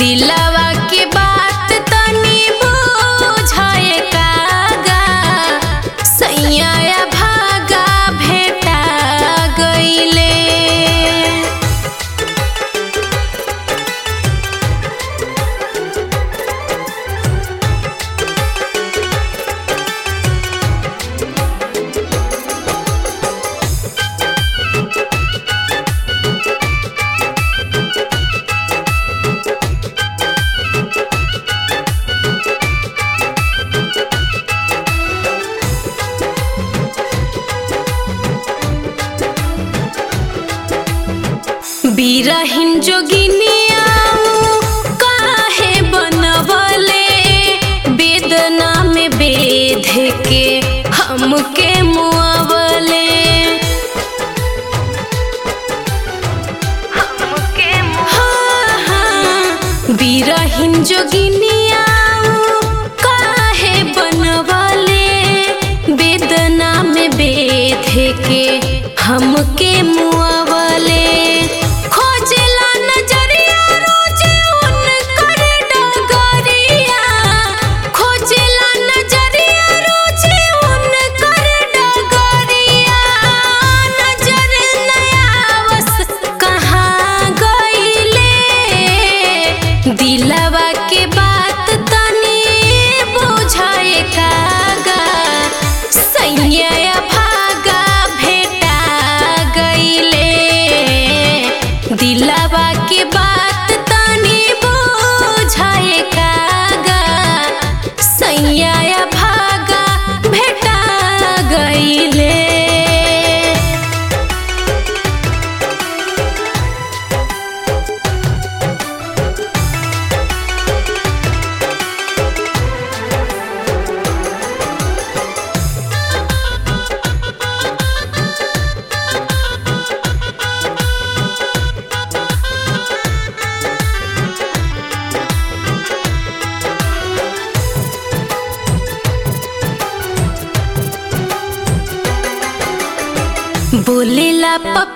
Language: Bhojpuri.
दिलवा के बात तनी बुझाए कागा सैया भागा भेटा गईले बिरहिन जोगिनिया काहे बनवले वेदना में बेध के हमके मुआवले हाँ, हाँ, बिरहिन जोगिनिया काहे बनवले वेदना में बेध के हमके मुआवले खोजला नजरिया रोज उनकर डगरिया खोजला नजरिया रोज उनकर डगरिया नजर नयावस कहाँ गईले दिलवा के बात तनी बुझाए कागा सैया भागा भेटा गईले दिलवा के बात तनी बुझाए कागा सैया भागा भेटा गईले बोलेला पप